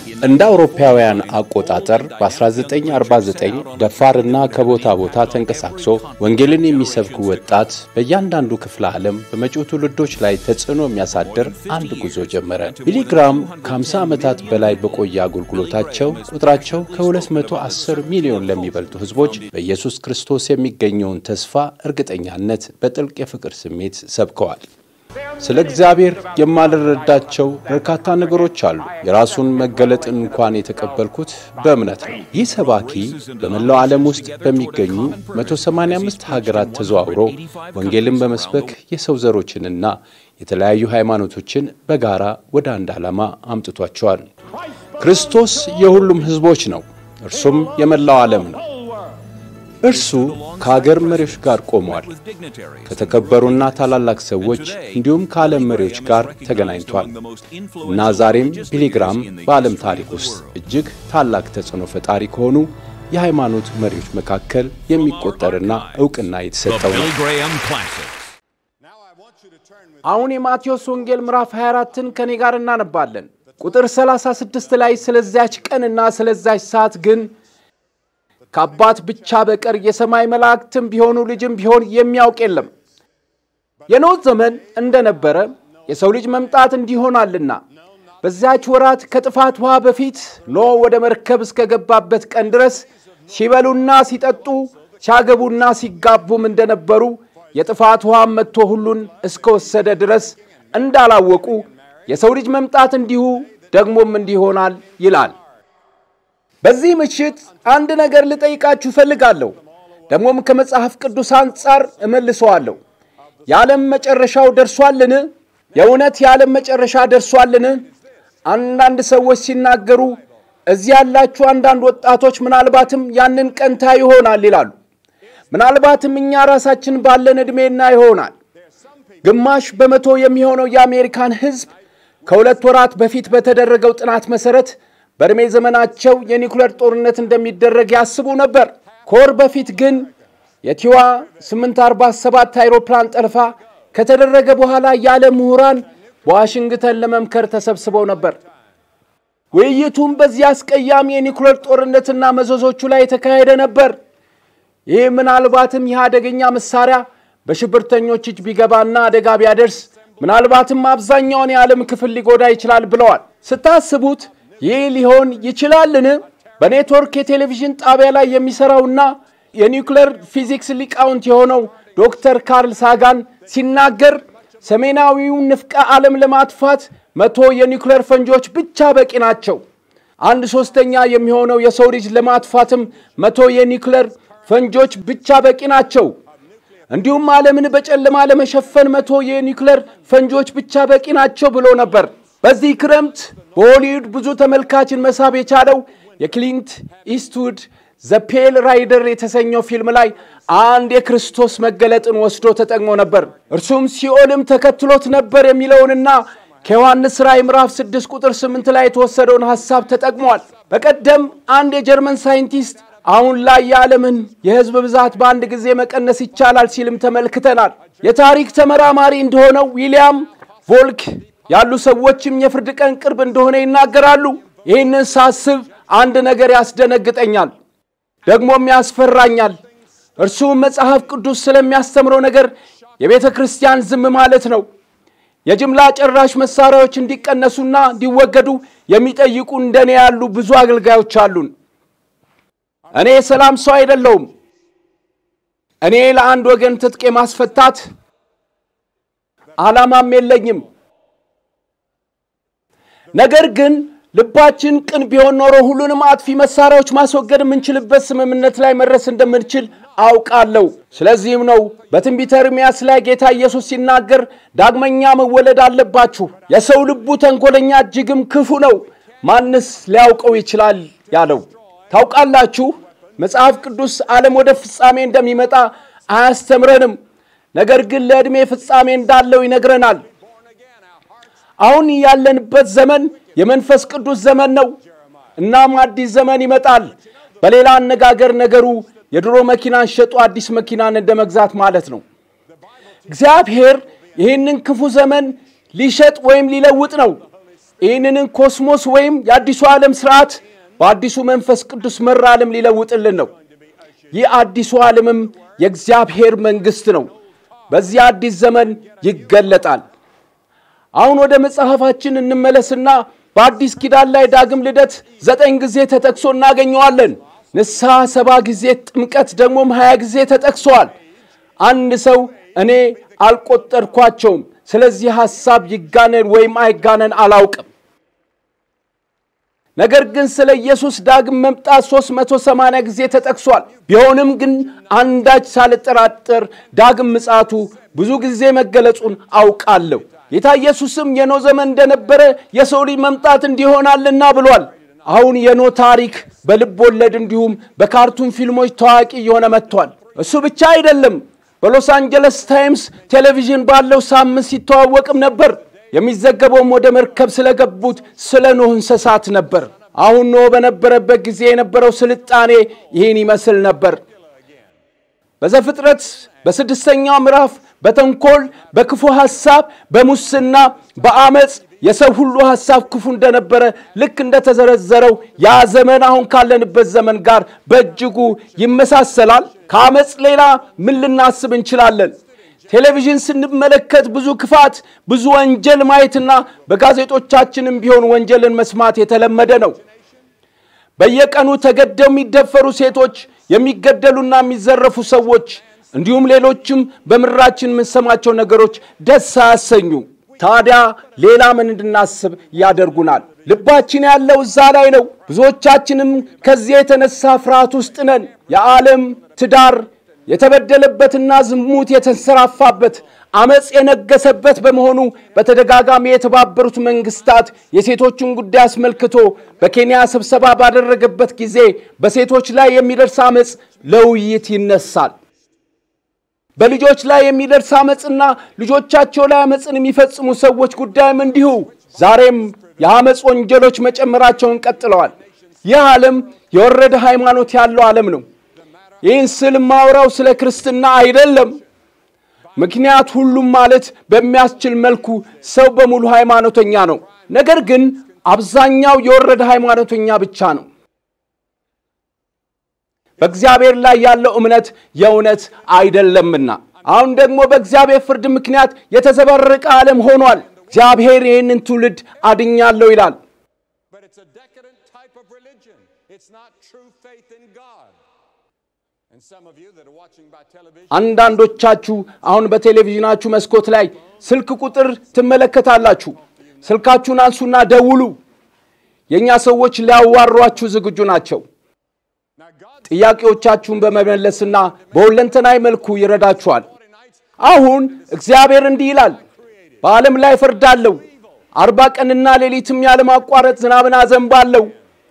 እንደ አውሮፓውያን አቆጣጠር በ1949 ደፋርና ከቦታ ቦታ ተንቀሳቅሶ ወንጌልን የሚሰብክ ወጣት በእያንዳንዱ ክፍለ ዓለም በመጪው ትውልዶች ላይ ተጽዕኖ የሚያሳድር አንድ ጉዞ ጀመረ። ቢሊግራም ከ50 ዓመታት በላይ በቆየ አገልግሎታቸው ቁጥራቸው ከ210 ሚሊዮን ለሚበልጡ ሕዝቦች በኢየሱስ ክርስቶስ የሚገኘውን ተስፋ እርግጠኛነት በጥልቅ የፍቅር ስሜት ሰብከዋል። ስለ እግዚአብሔር የማልረዳቸው በርካታ ነገሮች አሉ። የራሱን መገለጥ እንኳን የተቀበልኩት በእምነት ነው። ይህ ሰባኪ በመላው ዓለም ውስጥ በሚገኙ 185 ሀገራት ተዘዋውሮ ወንጌልን በመስበክ የሰው ዘሮችንና የተለያዩ ሃይማኖቶችን በጋራ ወደ አንድ ዓላማ አምጥቷቸዋል። ክርስቶስ የሁሉም ሕዝቦች ነው። እርሱም የመላው ዓለም ነው። እርሱ ከአገር መሪዎች ጋር ቆሟል። ከተከበሩና ታላላቅ ሰዎች እንዲሁም ከዓለም መሪዎች ጋር ተገናኝቷል እና ዛሬም ቢሊግራም በዓለም ታሪክ ውስጥ እጅግ ታላቅ ተጽዕኖ ፈጣሪ ከሆኑ የሃይማኖት መሪዎች መካከል የሚቆጠርና ዕውቅና የተሰጠው ነው። አሁን የማቴዎስ ወንጌል ምዕራፍ 24ን ከኔ ጋር እናነባለን። ቁጥር 36 ላይ ስለዚያች ቀንና ስለዚያች ሰዓት ግን ከአባት ብቻ በቀር የሰማይ መላእክትም ቢሆኑ ልጅም ቢሆን የሚያውቅ የለም። የኖህ ዘመን እንደነበረ የሰው ልጅ መምጣት እንዲሆናልና በዚያች ወራት ከጥፋት ውሃ በፊት ኖህ ወደ መርከብ እስከገባበት ቀን ድረስ ሲበሉና ሲጠጡ ሲያገቡና ሲጋቡም እንደነበሩ የጥፋት ውሃም መጥቶ ሁሉን እስከወሰደ ድረስ እንዳላወቁ የሰው ልጅ መምጣት እንዲሁ ደግሞም እንዲሆናል ይላል። በዚህ ምሽት አንድ ነገር ልጠይቃችሁ እፈልጋለሁ። ደግሞም ከመጽሐፍ ቅዱስ አንጻር እመልሰዋለሁ። የዓለም መጨረሻው ደርሷልን? የእውነት የዓለም መጨረሻ ደርሷልን? አንዳንድ ሰዎች ሲናገሩ እዚህ ያላችሁ አንዳንድ ወጣቶች ምናልባትም ያንን ቀንታ ይሆናል ይላሉ። ምናልባትም እኛ ራሳችን ባለን ዕድሜና ይሆናል። ግማሽ በመቶ የሚሆነው የአሜሪካን ሕዝብ ከሁለት ወራት በፊት በተደረገው ጥናት መሠረት በዕድሜ ዘመናቸው የኒኩሌር ጦርነት እንደሚደረግ ያስቡ ነበር። ከወር በፊት ግን የቲዋ 847 አይሮፕላን ጠልፋ ከተደረገ በኋላ የዓለም ምሁራን በዋሽንግተን ለመምከር ተሰብስበው ነበር። ውይይቱም በዚህ አስቀያሚ የኒኩሌር ጦርነትና መዘዞቹ ላይ የተካሄደ ነበር። ይህ ምናልባትም ይህ አደገኛ መሳሪያ በሽብርተኞች እጅ ቢገባና አደጋ ቢያደርስ ምናልባትም አብዛኛውን የዓለም ክፍል ሊጎዳ ይችላል ብለዋል። ስታስቡት ይህ ሊሆን ይችላልን? በኔትወርክ የቴሌቪዥን ጣቢያ ላይ የሚሰራውና የኒውክሌር ፊዚክስ ሊቃውንት የሆነው ዶክተር ካርል ሳጋን ሲናገር ሰሜናዊውን ንፍቀ ዓለም ለማጥፋት መቶ የኒውክሌር ፈንጂዎች ብቻ በቂ ናቸው። አንድ ሶስተኛ የሚሆነው የሰው ልጅ ለማጥፋትም መቶ የኒውክሌር ፈንጂዎች ብቻ በቂ ናቸው። እንዲሁም ዓለምን በጨለማ ለመሸፈን መቶ የኒውክሌር ፈንጂዎች ብቻ በቂ ናቸው ብሎ ነበር። በዚህ ክረምት በሆሊውድ ብዙ ተመልካችን መሳብ የቻለው የክሊንት ኢስትውድ ዘ ፔል ራይደር የተሰኘው ፊልም ላይ አንድ የክርስቶስ መገለጥን ወስዶ ተጠቅሞ ነበር። እርሱም ሲኦልም ተከትሎት ነበር የሚለውንና ከዮሐንስ ራእይ ምዕራፍ 6 ቁጥር 8 ላይ የተወሰደውን ሐሳብ ተጠቅሟል። በቀደም አንድ የጀርመን ሳይንቲስት አሁን ላይ የዓለምን የሕዝብ ብዛት በአንድ ጊዜ መቀነስ ይቻላል ሲልም ተመልክተናል። የታሪክ ተመራማሪ እንደሆነው ዊሊያም ቮልክ ያሉ ሰዎችም የፍርድ ቀን ቅርብ እንደሆነ ይናገራሉ። ይህንን ሳስብ አንድ ነገር ያስደነግጠኛል፣ ደግሞም ያስፈራኛል። እርሱም መጽሐፍ ቅዱስ ስለሚያስተምረው ነገር የቤተ ክርስቲያን ዝም ማለት ነው። የጅምላ ጨራሽ መሳሪያዎች እንዲቀነሱና እንዲወገዱ የሚጠይቁ እንደኔ ያሉ ብዙ አገልጋዮች አሉን። እኔ የሰላም ሰው አይደለሁም። እኔ ለአንድ ወገን ትጥቅ የማስፈታት ዓላማም የለኝም። ነገር ግን ልባችን ቅን ቢሆን ኖሮ ሁሉንም አጥፊ መሳሪያዎች ማስወገድ የምንችልበት ስምምነት ላይ መድረስ እንደምንችል አውቃለሁ። ስለዚህም ነው በትንቢተ ኤርምያስ ላይ ጌታ ኢየሱስ ሲናገር ዳግመኛ መወለድ አለባችሁ፣ የሰው ልቡ ተንኮለኛ እጅግም ክፉ ነው፣ ማንስ ሊያውቀው ይችላል ያለው። ታውቃላችሁ መጽሐፍ ቅዱስ ዓለም ወደ ፍጻሜ እንደሚመጣ አያስተምረንም። ነገር ግን ለዕድሜ ፍጻሜ እንዳለው ይነግረናል። አሁን ያለንበት ዘመን የመንፈስ ቅዱስ ዘመን ነው። እናም አዲስ ዘመን ይመጣል። በሌላ አነጋገር ነገሩ የድሮ መኪናን ሸጦ አዲስ መኪናን እንደ መግዛት ማለት ነው። እግዚአብሔር ይህንን ክፉ ዘመን ሊሸጥ ወይም ሊለውጥ ነው። ይህንን ኮስሞስ ወይም የአዲሱ ዓለም ስርዓት በአዲሱ መንፈስ ቅዱስ መራ ዓለም ሊለውጥልን ነው። ይህ አዲሱ ዓለምም የእግዚአብሔር መንግሥት ነው። በዚህ አዲስ ዘመን ይገለጣል። አሁን ወደ መጽሐፋችን እንመለስና በአዲስ ኪዳን ላይ ዳግም ልደት ዘጠኝ ጊዜ ተጠቅሶ እናገኘዋለን። ንስሐ ሰባ ጊዜ፣ ጥምቀት ደግሞም ሀያ ጊዜ ተጠቅሷል። አንድ ሰው እኔ አልቆጠርኳቸውም፣ ስለዚህ ሐሳብ ይጋነን ወይም አይጋነን አላውቅም። ነገር ግን ስለ ኢየሱስ ዳግም መምጣት 380 ጊዜ ተጠቅሷል። ቢሆንም ግን አንዳች ሳልጠራጠር ዳግም ምጽአቱ ብዙ ጊዜ መገለጹን አውቃለሁ። ጌታ ኢየሱስም የኖ ዘመን እንደነበረ የሰው ልጅ መምጣት እንዲሆናልና ብሏል። አሁን የኖ ታሪክ በልብ ወለድ እንዲሁም በካርቱን ፊልሞች ታዋቂ እየሆነ መጥቷል። እሱ ብቻ አይደለም። በሎስ አንጀለስ ታይምስ ቴሌቪዥን ባለው ሳምንት ሲተዋወቅም ነበር። የሚዘገበውም ወደ መርከብ ስለገቡት ስለ ኖህ እንስሳት ነበር። አሁን ኖህ በነበረበት ጊዜ የነበረው ስልጣኔ ይህን ይመስል ነበር። በዘፍጥረት በስድስተኛው ምዕራፍ በተንኮል፣ በክፉ ሐሳብ፣ በሙስና፣ በአመፅ የሰው ሁሉ ሐሳብ ክፉ እንደነበረ ልክ እንደተዘረዘረው ያ ዘመን አሁን ካለንበት ዘመን ጋር በእጅጉ ይመሳሰላል። ከአመፅ ሌላ ምን ልናስብ እንችላለን? ቴሌቪዥን ስንመለከት ብዙ ክፋት፣ ብዙ ወንጀል ማየትና በጋዜጦቻችንም ቢሆን ወንጀልን መስማት የተለመደ ነው። በየቀኑ ተገደው የሚደፈሩ ሴቶች፣ የሚገደሉና የሚዘረፉ ሰዎች እንዲሁም ሌሎችም በምድራችን የምንሰማቸው ነገሮች ደስ አያሰኙ። ታዲያ ሌላ ምን እንድናስብ ያደርጉናል? ልባችን ያለው እዛ ላይ ነው። ብዙዎቻችንም ከዚያ የተነሳ ፍርሃት ውስጥ ነን። የዓለም ትዳር የተበደለበትና ዝሙት የተንሰራፋበት አመፅ የነገሰበት በመሆኑ በተደጋጋሚ የተባበሩት መንግስታት የሴቶችን ጉዳይ አስመልክቶ በኬንያ ስብሰባ ባደረገበት ጊዜ በሴቶች ላይ የሚደርስ አመፅ ለውይይት ይነሳል። በልጆች ላይ የሚደርስ አመፅና ልጆቻቸው ላይ አመፅን የሚፈጽሙ ሰዎች ጉዳይም እንዲሁ ዛሬም የአመፅ ወንጀሎች መጨመራቸውን ቀጥለዋል። ይህ ዓለም የወረደ ሃይማኖት ያለው ዓለም ነው። ይህን ስል ማውራው ስለ ክርስትና አይደለም። ምክንያት ሁሉም ማለት በሚያስችል መልኩ ሰው በሙሉ ሃይማኖተኛ ነው። ነገር ግን አብዛኛው የወረደ ሃይማኖተኛ ብቻ ነው። በእግዚአብሔር ላይ ያለው እምነት የእውነት አይደለምና አሁን ደግሞ በእግዚአብሔር ፍርድ ምክንያት የተዘበረቀ ዓለም ሆኗል። እግዚአብሔር ይህንን ትውልድ አድኛለሁ ይላል። But it's a decadent type of religion. It's not true faith in God. And some of you that are watching by television, አንዳንዶቻችሁ አሁን በቴሌቪዥናችሁ መስኮት ላይ ስልክ ቁጥር ትመለከታላችሁ። ስልካችሁን አንሱና ደውሉ። የእኛ ሰዎች ሊያዋሯችሁ ዝግጁ ናቸው። now God ጥያቄዎቻችሁን በመመለስና በሁለንተናዊ መልኩ ይረዳችኋል። nights አሁን እግዚአብሔር እንዲህ ይላል፣ በዓለም ላይ እፈርዳለሁ፣ አርባ ቀንና ሌሊትም ያለማቋረጥ ዝናብን አዘንባለሁ፣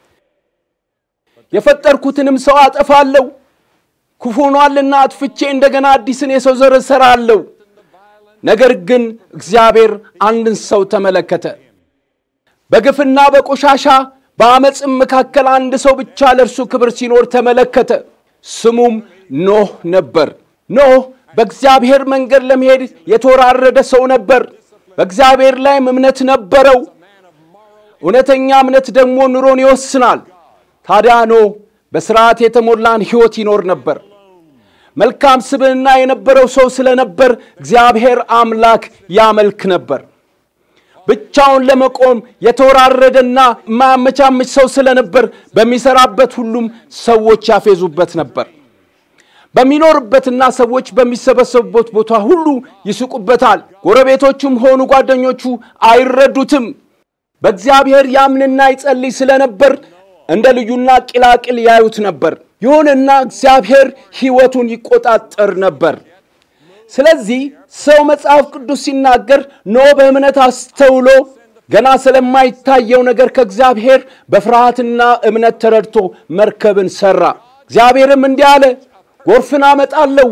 የፈጠርኩትንም ሰው አጠፋለሁ፣ ክፉ ሆኗልና አጥፍቼ እንደገና አዲስን የሰው ዘር እሠራለሁ። ነገር ግን እግዚአብሔር አንድን ሰው ተመለከተ። በግፍና በቆሻሻ በአመፅም መካከል አንድ ሰው ብቻ ለእርሱ ክብር ሲኖር ተመለከተ። ስሙም ኖህ ነበር። ኖህ በእግዚአብሔር መንገድ ለመሄድ የተወራረደ ሰው ነበር። በእግዚአብሔር ላይም እምነት ነበረው። እውነተኛ እምነት ደግሞ ኑሮን ይወስናል። ታዲያ ኖህ በሥርዓት የተሞላን ሕይወት ይኖር ነበር። መልካም ስብዕና የነበረው ሰው ስለነበር እግዚአብሔር አምላክ ያመልክ ነበር። ብቻውን ለመቆም የተወራረደና የማያመቻምች ሰው ስለነበር በሚሰራበት ሁሉም ሰዎች ያፌዙበት ነበር። በሚኖርበትና ሰዎች በሚሰበሰቡበት ቦታ ሁሉ ይስቁበታል። ጎረቤቶቹም ሆኑ ጓደኞቹ አይረዱትም። በእግዚአብሔር ያምንና ይጸልይ ስለነበር እንደ ልዩና ቂላቅል ያዩት ነበር። ይሁንና እግዚአብሔር ሕይወቱን ይቆጣጠር ነበር። ስለዚህ ሰው መጽሐፍ ቅዱስ ሲናገር ኖህ በእምነት አስተውሎ ገና ስለማይታየው ነገር ከእግዚአብሔር በፍርሃትና እምነት ተረድቶ መርከብን ሠራ። እግዚአብሔርም እንዲህ አለ፣ ጎርፍን አመጣለሁ፣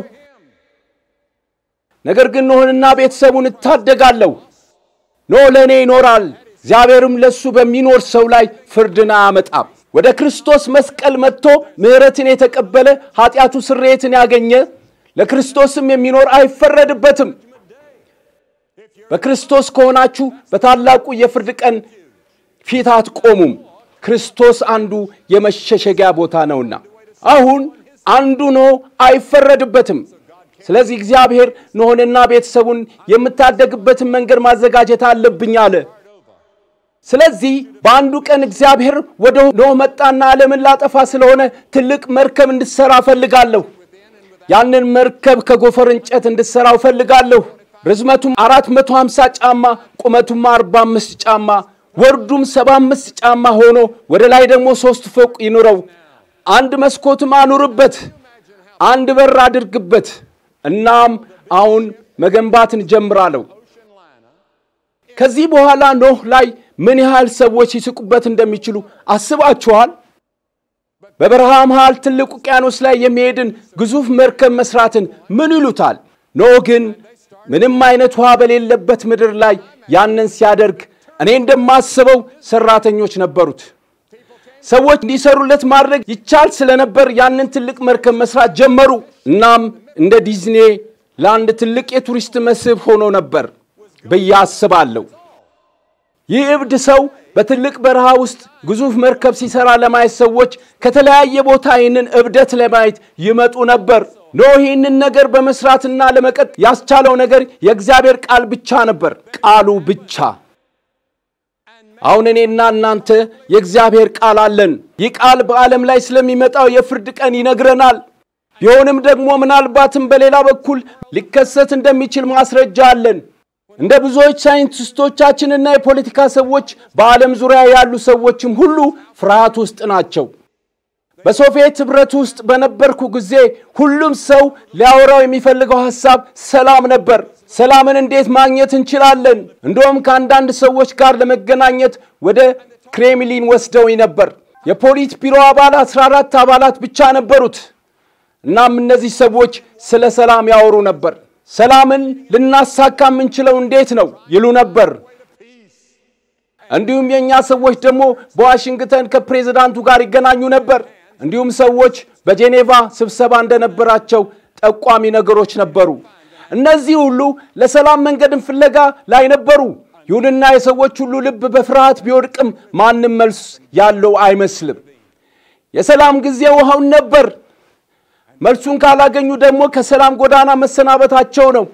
ነገር ግን ኖህንና ቤተሰቡን እታደጋለሁ። ኖህ ለእኔ ይኖራል። እግዚአብሔርም ለእሱ በሚኖር ሰው ላይ ፍርድን አያመጣም። ወደ ክርስቶስ መስቀል መጥቶ ምሕረትን የተቀበለ ኃጢአቱ ስርየትን ያገኘ ለክርስቶስም የሚኖር አይፈረድበትም። በክርስቶስ ከሆናችሁ በታላቁ የፍርድ ቀን ፊት አትቆሙም፣ ክርስቶስ አንዱ የመሸሸጊያ ቦታ ነውና። አሁን አንዱ ኖህ አይፈረድበትም። ስለዚህ እግዚአብሔር ኖኅንና ቤተሰቡን የምታደግበትን መንገድ ማዘጋጀት አለብኝ አለ። ስለዚህ በአንዱ ቀን እግዚአብሔር ወደ ኖኅ መጣና ዓለምን ላጠፋ ስለሆነ ትልቅ መርከብ እንድትሠራ እፈልጋለሁ። ያንን መርከብ ከጎፈር እንጨት እንድትሠራው እፈልጋለሁ። ርዝመቱም አራት መቶ ሃምሳ ጫማ ቁመቱም አርባ አምስት ጫማ ወርዱም ሰባ አምስት ጫማ ሆኖ ወደ ላይ ደግሞ ሦስት ፎቅ ይኑረው። አንድ መስኮትም አኑርበት፣ አንድ በር አድርግበት። እናም አሁን መገንባትን ጀምራለሁ። ከዚህ በኋላ ኖህ ላይ ምን ያህል ሰዎች ሲስቁበት እንደሚችሉ አስባችኋል? በበረሃ መሃል ትልቅ ውቅያኖስ ላይ የሚሄድን ግዙፍ መርከብ መስራትን ምን ይሉታል? ኖህ ግን ምንም አይነት ውሃ በሌለበት ምድር ላይ ያንን ሲያደርግ እኔ እንደማስበው ሰራተኞች ነበሩት። ሰዎች እንዲሰሩለት ማድረግ ይቻል ስለነበር ያንን ትልቅ መርከብ መስራት ጀመሩ። እናም እንደ ዲዝኔ ለአንድ ትልቅ የቱሪስት መስህብ ሆኖ ነበር ብዬ አስባለሁ። ይህ እብድ ሰው በትልቅ በረሃ ውስጥ ግዙፍ መርከብ ሲሰራ ለማየት ሰዎች ከተለያየ ቦታ ይህንን እብደት ለማየት ይመጡ ነበር። ኖህ ይህንን ነገር በመስራትና ለመቀጥ ያስቻለው ነገር የእግዚአብሔር ቃል ብቻ ነበር፣ ቃሉ ብቻ። አሁን እኔና እናንተ የእግዚአብሔር ቃል አለን። ይህ ቃል በዓለም ላይ ስለሚመጣው የፍርድ ቀን ይነግረናል። ቢሆንም ደግሞ ምናልባትም በሌላ በኩል ሊከሰት እንደሚችል ማስረጃ አለን። እንደ ብዙዎች ሳይንቲስቶቻችንና የፖለቲካ ሰዎች በዓለም ዙሪያ ያሉ ሰዎችም ሁሉ ፍርሃት ውስጥ ናቸው። በሶቪየት ኅብረት ውስጥ በነበርኩ ጊዜ ሁሉም ሰው ሊያወራው የሚፈልገው ሐሳብ ሰላም ነበር። ሰላምን እንዴት ማግኘት እንችላለን? እንደውም ከአንዳንድ ሰዎች ጋር ለመገናኘት ወደ ክሬምሊን ወስደውኝ ነበር። የፖሊት ቢሮ አባል 14 አባላት ብቻ ነበሩት። እናም እነዚህ ሰዎች ስለ ሰላም ያወሩ ነበር። ሰላምን ልናሳካ የምንችለው እንዴት ነው ይሉ ነበር። እንዲሁም የእኛ ሰዎች ደግሞ በዋሽንግተን ከፕሬዝዳንቱ ጋር ይገናኙ ነበር። እንዲሁም ሰዎች በጄኔቫ ስብሰባ እንደነበራቸው ጠቋሚ ነገሮች ነበሩ። እነዚህ ሁሉ ለሰላም መንገድን ፍለጋ ላይ ነበሩ። ይሁንና የሰዎች ሁሉ ልብ በፍርሃት ቢወድቅም ማንም መልስ ያለው አይመስልም። የሰላም ጊዜው አሁን ነበር። መልሱን ካላገኙ ደግሞ ከሰላም ጎዳና መሰናበታቸው ነው።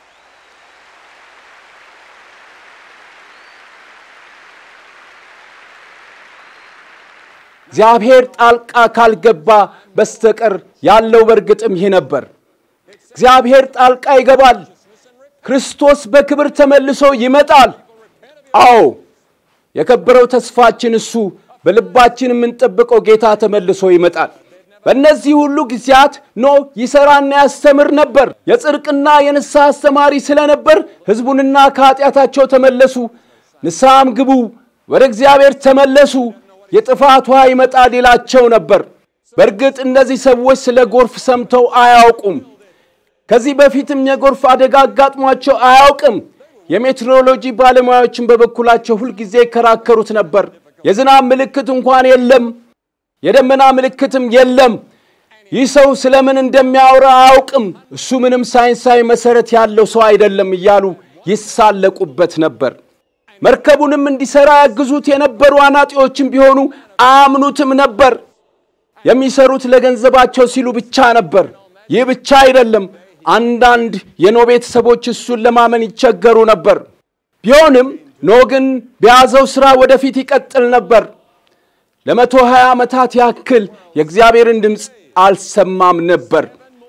እግዚአብሔር ጣልቃ ካልገባ በስተቀር ያለው በእርግጥም ይህ ነበር። እግዚአብሔር ጣልቃ ይገባል። ክርስቶስ በክብር ተመልሶ ይመጣል። አዎ የከበረው ተስፋችን እሱ በልባችን የምንጠብቀው ጌታ ተመልሶ ይመጣል። በእነዚህ ሁሉ ጊዜያት ኖህ ይሠራና ያስተምር ነበር። የጽድቅና የንስሐ አስተማሪ ስለነበር ሕዝቡንና ከኃጢአታቸው ተመለሱ፣ ንስሐም ግቡ፣ ወደ እግዚአብሔር ተመለሱ፣ የጥፋት ውሃ ይመጣል ይላቸው ነበር። በእርግጥ እነዚህ ሰዎች ስለ ጎርፍ ሰምተው አያውቁም። ከዚህ በፊትም የጎርፍ አደጋ አጋጥሟቸው አያውቅም። የሜትሮሎጂ ባለሙያዎችን በበኩላቸው ሁልጊዜ ይከራከሩት ነበር። የዝናብ ምልክት እንኳን የለም፣ የደመና ምልክትም የለም። ይህ ሰው ስለምን እንደሚያወራ አያውቅም፣ እሱ ምንም ሳይንሳዊ መሰረት ያለው ሰው አይደለም እያሉ ይሳለቁበት ነበር። መርከቡንም እንዲሠራ ያግዙት የነበሩ አናጢዎችም ቢሆኑ አያምኑትም ነበር። የሚሰሩት ለገንዘባቸው ሲሉ ብቻ ነበር። ይህ ብቻ አይደለም። አንዳንድ የኖህ ቤተሰቦች እሱን ለማመን ይቸገሩ ነበር። ቢሆንም ኖህ ግን በያዘው ሥራ ወደፊት ይቀጥል ነበር። ለመቶ ሀያ ዓመታት ያክል የእግዚአብሔርን ድምፅ አልሰማም ነበር።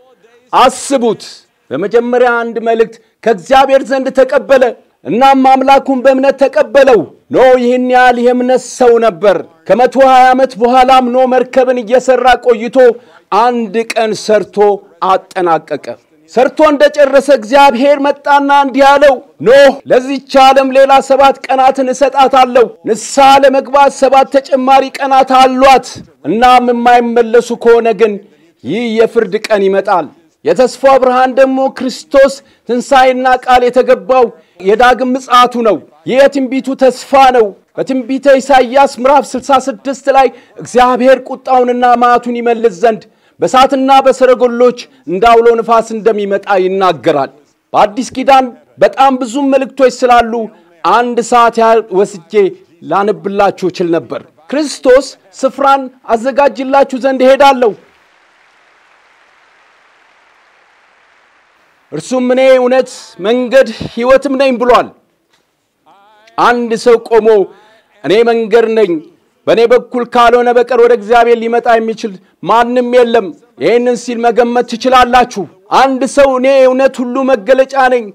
አስቡት። በመጀመሪያ አንድ መልእክት ከእግዚአብሔር ዘንድ ተቀበለ። እናም አምላኩን በእምነት ተቀበለው። ኖህ ይህን ያህል የእምነት ሰው ነበር። ከመቶ ሀያ ዓመት በኋላም ኖህ መርከብን እየሠራ ቆይቶ አንድ ቀን ሰርቶ አጠናቀቀ። ሰርቶ እንደጨረሰ እግዚአብሔር መጣና እንዲህ አለው፣ ኖህ ለዚች ዓለም ሌላ ሰባት ቀናትን እሰጣታለሁ። ንስሐ ለመግባት ሰባት ተጨማሪ ቀናት አሏት። እናም የማይመለሱ ከሆነ ግን ይህ የፍርድ ቀን ይመጣል። የተስፋ ብርሃን ደግሞ ክርስቶስ ትንሣኤና ቃል የተገባው የዳግም ምጽአቱ ነው። ይህ የትንቢቱ ተስፋ ነው። በትንቢተ ኢሳይያስ ምዕራፍ 66 ላይ እግዚአብሔር ቁጣውንና መዓቱን ይመልስ ዘንድ በእሳትና በሰረገሎች እንደ አውሎ ንፋስ እንደሚመጣ ይናገራል። በአዲስ ኪዳን በጣም ብዙ መልእክቶች ስላሉ አንድ ሰዓት ያህል ወስጄ ላነብላችሁ እችል ነበር። ክርስቶስ ስፍራን አዘጋጅላችሁ ዘንድ እሄዳለሁ፣ እርሱም እኔ እውነት፣ መንገድ፣ ሕይወትም ነኝ ብሏል። አንድ ሰው ቆሞ እኔ መንገድ ነኝ በእኔ በኩል ካልሆነ በቀር ወደ እግዚአብሔር ሊመጣ የሚችል ማንም የለም። ይህንን ሲል መገመት ትችላላችሁ። አንድ ሰው እኔ እውነት ሁሉ መገለጫ ነኝ፣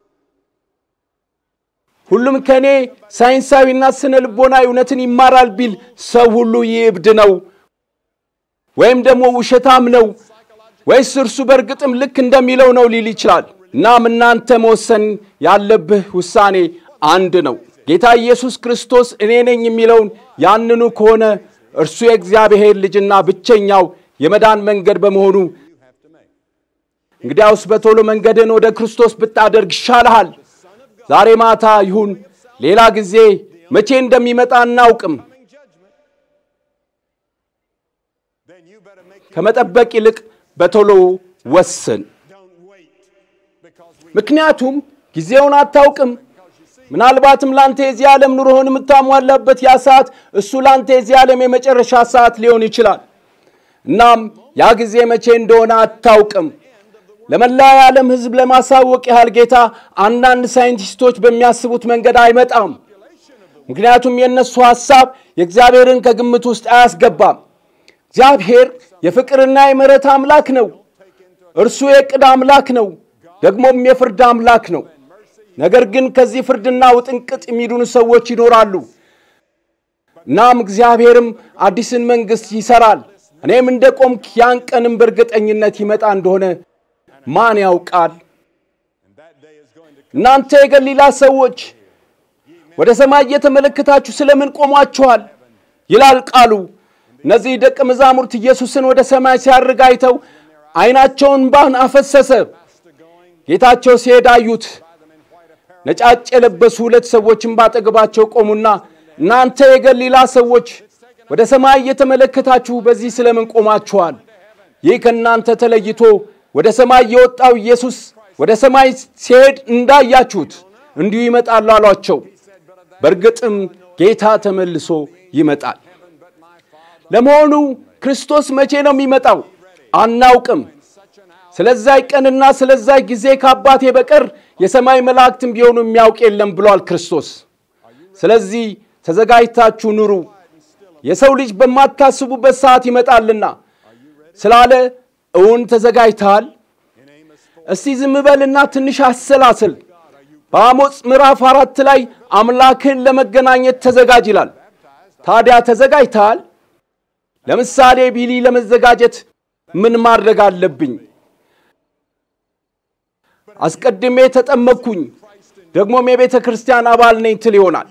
ሁሉም ከእኔ ሳይንሳዊና ስነ ልቦናዊ እውነትን ይማራል ቢል ሰው ሁሉ ይህ እብድ ነው ወይም ደግሞ ውሸታም ነው ወይስ እርሱ በእርግጥም ልክ እንደሚለው ነው ሊል ይችላል። እናም እናንተ መወሰን ያለብህ ውሳኔ አንድ ነው። ጌታ ኢየሱስ ክርስቶስ እኔ ነኝ የሚለውን ያንኑ ከሆነ እርሱ የእግዚአብሔር ልጅና ብቸኛው የመዳን መንገድ በመሆኑ እንግዲያውስ በቶሎ መንገድን ወደ ክርስቶስ ብታደርግ ይሻልሃል። ዛሬ ማታ ይሁን ሌላ ጊዜ መቼ እንደሚመጣ አናውቅም። Then you better make ከመጠበቅ ይልቅ በቶሎ ወስን። don't wait because we ምክንያቱም ጊዜውን አታውቅም። ምናልባትም ላንተ የዚህ ዓለም ኑሮህን የምታሟላበት ያ ሰዓት እሱ ላንተ የዚህ ዓለም የመጨረሻ ሰዓት ሊሆን ይችላል። እናም ያ ጊዜ መቼ እንደሆነ አታውቅም። ለመላ የዓለም ሕዝብ ለማሳወቅ ያህል ጌታ አንዳንድ ሳይንቲስቶች በሚያስቡት መንገድ አይመጣም። ምክንያቱም የእነሱ ሐሳብ የእግዚአብሔርን ከግምት ውስጥ አያስገባም። እግዚአብሔር የፍቅርና የምሕረት አምላክ ነው። እርሱ የዕቅድ አምላክ ነው፣ ደግሞም የፍርድ አምላክ ነው። ነገር ግን ከዚህ ፍርድና ውጥንቅጥ የሚድኑ ሰዎች ይኖራሉ። እናም እግዚአብሔርም አዲስን መንግሥት ይሠራል። እኔም እንደ ቆምክ ያን ቀንም በእርግጠኝነት ይመጣ እንደሆነ ማን ያውቃል? እናንተ የገሊላ ሰዎች ወደ ሰማይ እየተመለከታችሁ ስለምን ቆሟችኋል? ይላል ቃሉ። እነዚህ ደቀ መዛሙርት ኢየሱስን ወደ ሰማይ ሲያርግ አይተው ዓይናቸውን ባን አፈሰሰ። ጌታቸው ሲሄድ አዩት። ነጫጭ የለበሱ ሁለት ሰዎችም ባጠገባቸው ቆሙና እናንተ የገሊላ ሰዎች ወደ ሰማይ እየተመለከታችሁ በዚህ ስለምን ቆማችኋል? ይህ ከእናንተ ተለይቶ ወደ ሰማይ የወጣው ኢየሱስ ወደ ሰማይ ሲሄድ እንዳያችሁት እንዲሁ ይመጣል አሏቸው። በእርግጥም ጌታ ተመልሶ ይመጣል። ለመሆኑ ክርስቶስ መቼ ነው የሚመጣው? አናውቅም። ስለዛይ ቀንና ስለዛይ ጊዜ ከአባቴ በቀር የሰማይ መላእክትም ቢሆኑ የሚያውቅ የለም ብሏል ክርስቶስ። ስለዚህ ተዘጋጅታችሁ ኑሩ፣ የሰው ልጅ በማታስቡበት ሰዓት ይመጣልና ስላለ እውን ተዘጋጅተሃል? እስቲ ዝም በልና ትንሽ አሰላስል። በአሞጽ ምዕራፍ አራት ላይ አምላክን ለመገናኘት ተዘጋጅ ይላል። ታዲያ ተዘጋጅተሃል? ለምሳሌ ቢሊ ለመዘጋጀት ምን ማድረግ አለብኝ? አስቀድሜ ተጠመቅኩኝ፣ ደግሞም የቤተ ክርስቲያን አባል ነኝ ትል ይሆናል።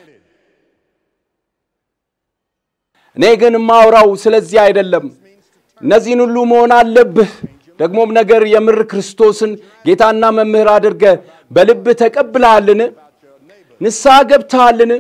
እኔ ግን ማውራው ስለዚህ አይደለም። እነዚህን ሁሉ መሆን አለብህ። ደግሞም ነገር የምር ክርስቶስን ጌታና መምህር አድርገ በልብህ ተቀብለሃልን? ንስሐ ገብተሃልን?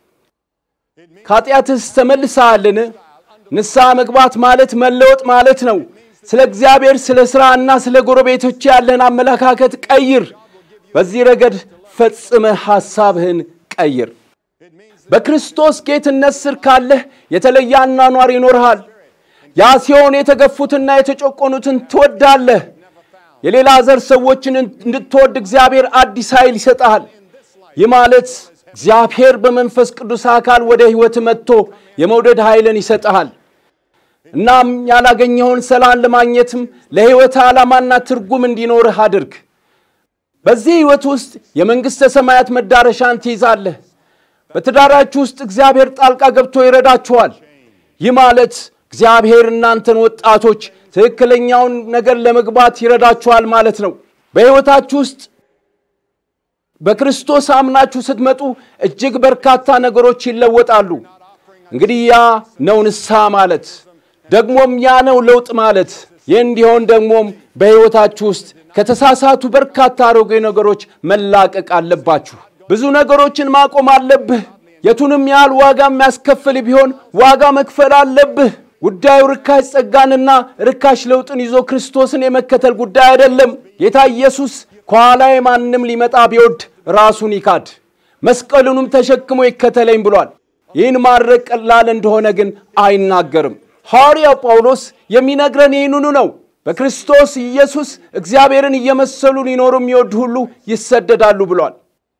ከኃጢአትስ ተመልሰሃልን? ንስሐ መግባት ማለት መለወጥ ማለት ነው። ስለ እግዚአብሔር፣ ስለ ሥራና ስለ ጎረቤቶች ያለህን አመለካከት ቀይር። በዚህ ረገድ ፈጽመህ ሐሳብህን ቀይር። በክርስቶስ ጌትነት ስር ካለህ የተለየ አኗኗር ይኖርሃል። ያ ሲሆን የተገፉትና የተጨቆኑትን ትወዳለህ። የሌላ ዘር ሰዎችን እንድትወድ እግዚአብሔር አዲስ ኃይል ይሰጥሃል። ይህ ማለት እግዚአብሔር በመንፈስ ቅዱስ አካል ወደ ሕይወት መጥቶ የመውደድ ኃይልን ይሰጥሃል። እናም ያላገኘኸውን ሰላም ለማግኘትም ለሕይወት ዓላማና ትርጉም እንዲኖርህ አድርግ። በዚህ ሕይወት ውስጥ የመንግሥተ ሰማያት መዳረሻን ትይዛለህ። በትዳራችሁ ውስጥ እግዚአብሔር ጣልቃ ገብቶ ይረዳችኋል። ይህ ማለት እግዚአብሔር እናንተን ወጣቶች ትክክለኛውን ነገር ለመግባት ይረዳችኋል ማለት ነው። በሕይወታችሁ ውስጥ በክርስቶስ አምናችሁ ስትመጡ እጅግ በርካታ ነገሮች ይለወጣሉ። እንግዲህ ያ ነው ንስሐ ማለት፣ ደግሞም ያ ነው ለውጥ ማለት። ይህ እንዲሆን ደግሞም በሕይወታችሁ ውስጥ ከተሳሳቱ በርካታ አሮጌ ነገሮች መላቀቅ አለባችሁ። ብዙ ነገሮችን ማቆም አለብህ። የቱንም ያህል ዋጋ የሚያስከፍል ቢሆን ዋጋ መክፈል አለብህ። ጉዳዩ ርካሽ ጸጋንና ርካሽ ለውጥን ይዞ ክርስቶስን የመከተል ጉዳይ አይደለም። ጌታ ኢየሱስ ከኋላዬ ማንም ሊመጣ ቢወድ ራሱን ይካድ መስቀሉንም ተሸክሞ ይከተለኝ ብሏል። ይህን ማድረግ ቀላል እንደሆነ ግን አይናገርም። ሐዋርያው ጳውሎስ የሚነግረን ይህንኑ ነው። በክርስቶስ ኢየሱስ እግዚአብሔርን እየመሰሉ ሊኖሩ የሚወዱ ሁሉ ይሰደዳሉ ብሏል።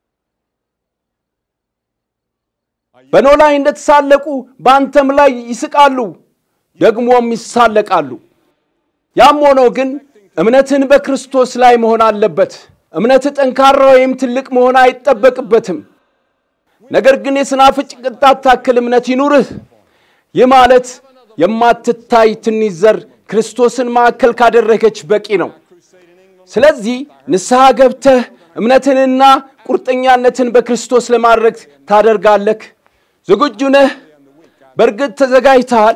በኖህ ላይ እንደተሳለቁ በአንተም ላይ ይስቃሉ፣ ደግሞም ይሳለቃሉ። ያም ሆኖ ግን እምነትን በክርስቶስ ላይ መሆን አለበት። እምነት ጠንካራ ወይም ትልቅ መሆን አይጠበቅበትም። ነገር ግን የስናፍጭ ቅንጣት ታክል እምነት ይኑርህ። ይህ ማለት የማትታይ ትንሽ ዘር ክርስቶስን ማዕከል ካደረገች በቂ ነው። ስለዚህ ንስሐ ገብተህ እምነትንና ቁርጠኛነትን በክርስቶስ ለማድረግ ታደርጋለህ። ዝግጁ ነህ? በእርግጥ ተዘጋጅተሃል?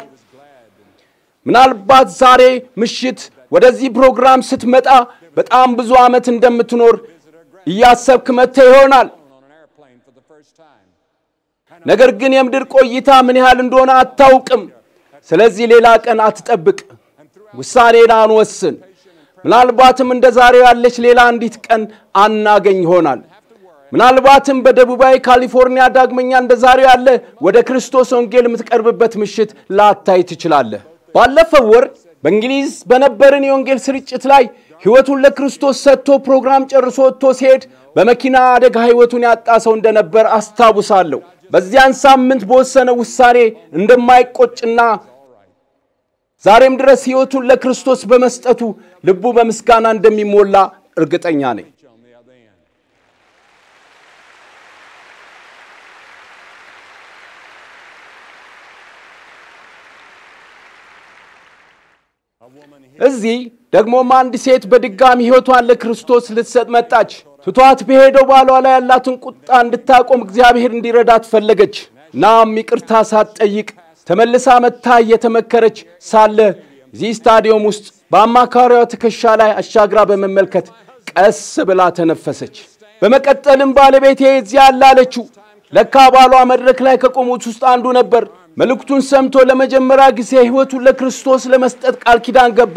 ምናልባት ዛሬ ምሽት ወደዚህ ፕሮግራም ስትመጣ በጣም ብዙ ዓመት እንደምትኖር እያሰብክ መጥተህ ይሆናል። on an airplane for the first time. ነገር ግን የምድር ቆይታ ምን ያህል እንደሆነ አታውቅም። ስለዚህ ሌላ ቀን አትጠብቅ፣ ውሳኔን አንወስን። ምናልባትም እንደ ዛሬው ያለች ሌላ አንዲት ቀን አናገኝ ይሆናል። ምናልባትም በደቡባዊ ካሊፎርኒያ ዳግመኛ እንደ ዛሬው ያለ ወደ ክርስቶስ ወንጌል የምትቀርብበት ምሽት ላታይ ትችላለህ። ባለፈው ወር በእንግሊዝ በነበርን የወንጌል ስርጭት ላይ ሕይወቱን ለክርስቶስ ሰጥቶ ፕሮግራም ጨርሶ ወጥቶ ሲሄድ በመኪና አደጋ ሕይወቱን ያጣ ሰው እንደነበር አስታውሳለሁ። በዚያን ሳምንት በወሰነው ውሳኔ እንደማይቆጭና ዛሬም ድረስ ሕይወቱን ለክርስቶስ በመስጠቱ ልቡ በምስጋና እንደሚሞላ እርግጠኛ ነኝ። On the other end. እዚህ ደግሞም አንድ ሴት በድጋሚ ሕይወቷን ለክርስቶስ ልትሰጥ መጣች። ትቷት በሄደው ባሏ ላይ ያላትን ቁጣ እንድታቆም እግዚአብሔር እንዲረዳት ፈለገች። ናም ይቅርታ ሳትጠይቅ ተመልሳ መታ እየተመከረች ሳለ እዚህ ስታዲየም ውስጥ በአማካሪዋ ትከሻ ላይ አሻግራ በመመልከት ቀስ ብላ ተነፈሰች። በመቀጠልም ባለቤቴ እዚያ አለ አለችው። ለካ ባሏ መድረክ ላይ ከቆሙት ውስጥ አንዱ ነበር። መልእክቱን ሰምቶ ለመጀመሪያ ጊዜ ሕይወቱን ለክርስቶስ ለመስጠት ቃል ኪዳን ገባ።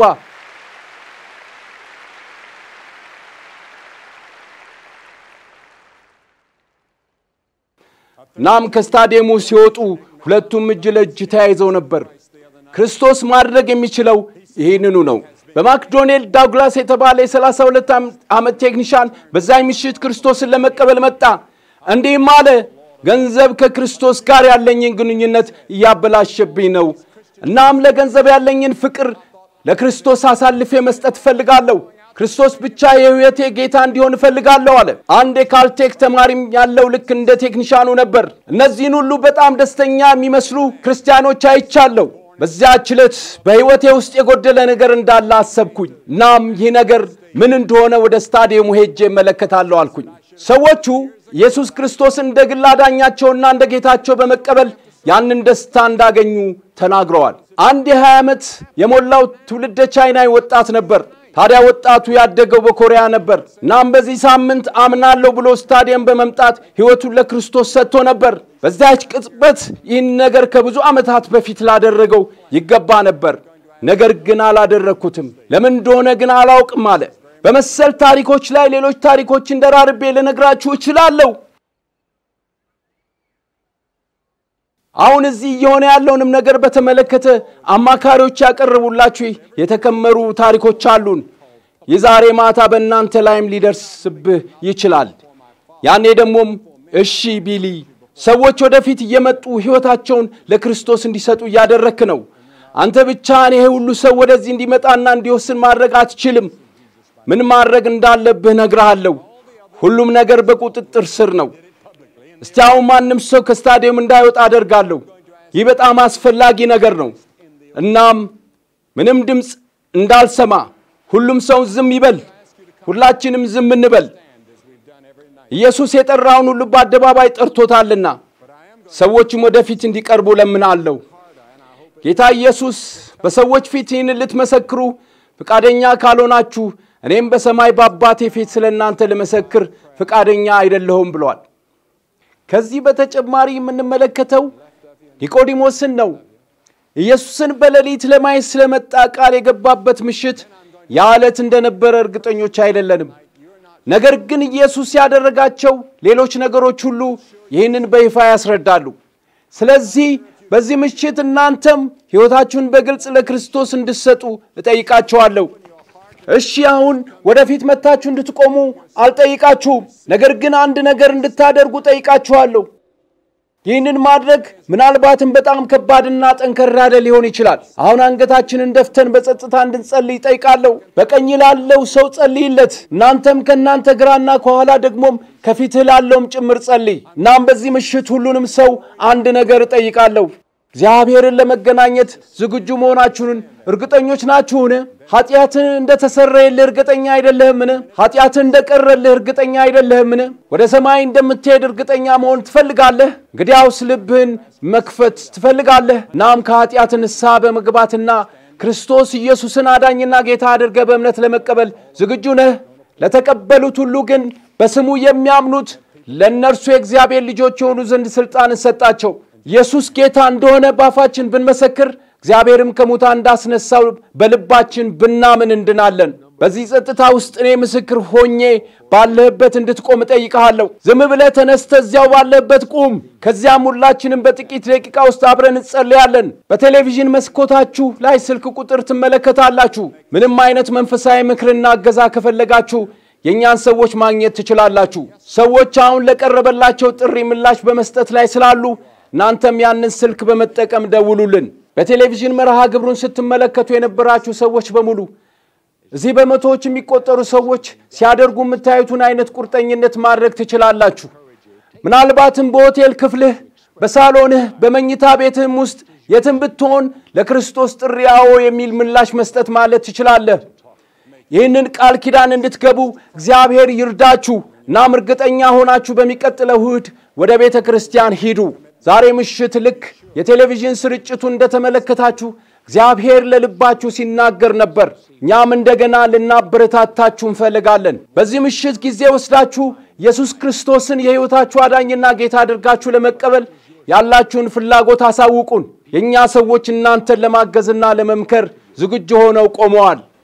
ናም ከስታዲየሙ ሲወጡ ሁለቱም እጅ ለእጅ ተያይዘው ነበር። ክርስቶስ ማድረግ የሚችለው ይህንኑ ነው። በማክዶኔል ዳግላስ የተባለ የ32 ዓመት ቴክኒሻን በዛኝ ምሽት ክርስቶስን ለመቀበል መጣ። እንዲህም አለ፣ ገንዘብ ከክርስቶስ ጋር ያለኝን ግንኙነት እያበላሸብኝ ነው። እናም ለገንዘብ ያለኝን ፍቅር ለክርስቶስ አሳልፌ መስጠት እፈልጋለሁ። ክርስቶስ ብቻ የሕይወቴ ጌታ እንዲሆን እፈልጋለሁ አለ። አንድ የካልቴክ ተማሪም ያለው ልክ እንደ ቴክኒሻኑ ነበር። እነዚህን ሁሉ በጣም ደስተኛ የሚመስሉ ክርስቲያኖች አይቻለሁ። በዚያች ዕለት በሕይወቴ ውስጥ የጎደለ ነገር እንዳለ አሰብኩኝ። እናም ይህ ነገር ምን እንደሆነ ወደ ስታዲየሙ ሄጄ እመለከታለሁ አልኩኝ። ሰዎቹ ኢየሱስ ክርስቶስን እንደ ግል አዳኛቸውና እንደ ጌታቸው በመቀበል ያንን ደስታ እንዳገኙ ተናግረዋል። አንድ የ20 ዓመት የሞላው ትውልደ ቻይናዊ ወጣት ነበር። ታዲያ ወጣቱ ያደገው በኮሪያ ነበር። እናም በዚህ ሳምንት አምናለሁ ብሎ ስታዲየም በመምጣት ሕይወቱን ለክርስቶስ ሰጥቶ ነበር። በዚያች ቅጽበት ይህን ነገር ከብዙ ዓመታት በፊት ላደረገው ይገባ ነበር፣ ነገር ግን አላደረግኩትም። ለምን እንደሆነ ግን አላውቅም አለ። በመሰል ታሪኮች ላይ ሌሎች ታሪኮችን ደራርቤ ልነግራችሁ እችላለሁ። አሁን እዚህ እየሆነ ያለውንም ነገር በተመለከተ አማካሪዎች ያቀረቡላችሁ የተከመሩ ታሪኮች አሉን። የዛሬ ማታ በእናንተ ላይም ሊደርስብህ ይችላል። ያኔ ደግሞም እሺ ቢሊ ሰዎች ወደፊት እየመጡ ሕይወታቸውን ለክርስቶስ እንዲሰጡ እያደረክ ነው። አንተ ብቻህን ይሄ ሁሉ ሰው ወደዚህ እንዲመጣና እንዲወስን ማድረግ አትችልም። ምን ማድረግ እንዳለብህ ነግረሃለሁ። ሁሉም ነገር በቁጥጥር ስር ነው። እስቲ አሁን ማንም ሰው ከስታዲየም እንዳይወጣ አደርጋለሁ። ይህ በጣም አስፈላጊ ነገር ነው። እናም ምንም ድምፅ እንዳልሰማ ሁሉም ሰው ዝም ይበል። ሁላችንም ዝም እንበል። ኢየሱስ የጠራውን ሁሉ በአደባባይ ጠርቶታልና ሰዎችም ወደፊት እንዲቀርቡ ለምናለሁ። ጌታ ኢየሱስ በሰዎች ፊት ይህን ልትመሰክሩ ፈቃደኛ ካልሆናችሁ እኔም በሰማይ በአባቴ ፊት ስለ እናንተ ልመሰክር ፈቃደኛ አይደለሁም ብሏል። ከዚህ በተጨማሪ የምንመለከተው ኒቆዲሞስን ነው። ኢየሱስን በሌሊት ለማየት ስለመጣ ቃል የገባበት ምሽት ያ ዕለት እንደነበረ እርግጠኞች አይደለንም። ነገር ግን ኢየሱስ ያደረጋቸው ሌሎች ነገሮች ሁሉ ይህንን በይፋ ያስረዳሉ። ስለዚህ በዚህ ምሽት እናንተም ሕይወታችሁን በግልጽ ለክርስቶስ እንድትሰጡ እጠይቃችኋለሁ። እሺ አሁን ወደፊት መታችሁ እንድትቆሙ አልጠይቃችሁም። ነገር ግን አንድ ነገር እንድታደርጉ ጠይቃችኋለሁ። ይህንን ማድረግ ምናልባትም በጣም ከባድና ጠንከር ያለ ሊሆን ይችላል። አሁን አንገታችንን ደፍተን በጸጥታ እንድንጸልይ ጠይቃለሁ። በቀኝ ላለው ሰው ጸልይለት፣ እናንተም ከእናንተ ግራና ከኋላ ደግሞም ከፊትህ ላለውም ጭምር ጸልይ። እናም በዚህ ምሽት ሁሉንም ሰው አንድ ነገር እጠይቃለሁ። እግዚአብሔርን ለመገናኘት ዝግጁ መሆናችሁን እርግጠኞች ናችሁን? ኃጢአትን እንደተሰረየልህ እርግጠኛ አይደለህምን? ኃጢአትን እንደቀረልህ እርግጠኛ አይደለህምን? ወደ ሰማይ እንደምትሄድ እርግጠኛ መሆን ትፈልጋለህ? እንግዲያውስ ልብህን መክፈት ትፈልጋለህ። እናም ከኃጢአት ንስሐ በመግባትና ክርስቶስ ኢየሱስን አዳኝና ጌታ አድርገህ በእምነት ለመቀበል ዝግጁ ነህ? ለተቀበሉት ሁሉ ግን በስሙ የሚያምኑት ለእነርሱ የእግዚአብሔር ልጆች የሆኑ ዘንድ ሥልጣንን ሰጣቸው። ኢየሱስ ጌታ እንደሆነ ባፋችን ብንመሰክር እግዚአብሔርም ከሙታን እንዳስነሳው በልባችን ብናምን እንድናለን። በዚህ ጸጥታ ውስጥ እኔ ምስክር ሆኜ ባለህበት እንድትቆም እጠይቅሃለሁ። ዝም ብለህ ተነስተህ እዚያው ባለህበት ቁም። ከዚያም ሁላችንም በጥቂት ደቂቃ ውስጥ አብረን እንጸልያለን። በቴሌቪዥን መስኮታችሁ ላይ ስልክ ቁጥር ትመለከታላችሁ። ምንም አይነት መንፈሳዊ ምክርና እገዛ ከፈለጋችሁ የእኛን ሰዎች ማግኘት ትችላላችሁ። ሰዎች አሁን ለቀረበላቸው ጥሪ ምላሽ በመስጠት ላይ ስላሉ እናንተም ያንን ስልክ በመጠቀም ደውሉልን። በቴሌቪዥን መርሃ ግብሩን ስትመለከቱ የነበራችሁ ሰዎች በሙሉ እዚህ በመቶዎች የሚቆጠሩ ሰዎች ሲያደርጉ የምታዩትን አይነት ቁርጠኝነት ማድረግ ትችላላችሁ። ምናልባትም በሆቴል ክፍልህ፣ በሳሎንህ፣ በመኝታ ቤትህም ውስጥ የትም ብትሆን ለክርስቶስ ጥሪ አዎ የሚል ምላሽ መስጠት ማለት ትችላለህ። ይህንን ቃል ኪዳን እንድትገቡ እግዚአብሔር ይርዳችሁ። እናም እርግጠኛ ሆናችሁ በሚቀጥለው እሁድ ወደ ቤተ ክርስቲያን ሂዱ። ዛሬ ምሽት ልክ የቴሌቪዥን ስርጭቱን እንደተመለከታችሁ እግዚአብሔር ለልባችሁ ሲናገር ነበር። እኛም እንደገና ልናበረታታችሁ እንፈልጋለን። በዚህ ምሽት ጊዜ ወስዳችሁ ኢየሱስ ክርስቶስን የሕይወታችሁ አዳኝና ጌታ አድርጋችሁ ለመቀበል ያላችሁን ፍላጎት አሳውቁን። የእኛ ሰዎች እናንተን ለማገዝና ለመምከር ዝግጁ ሆነው ቆመዋል።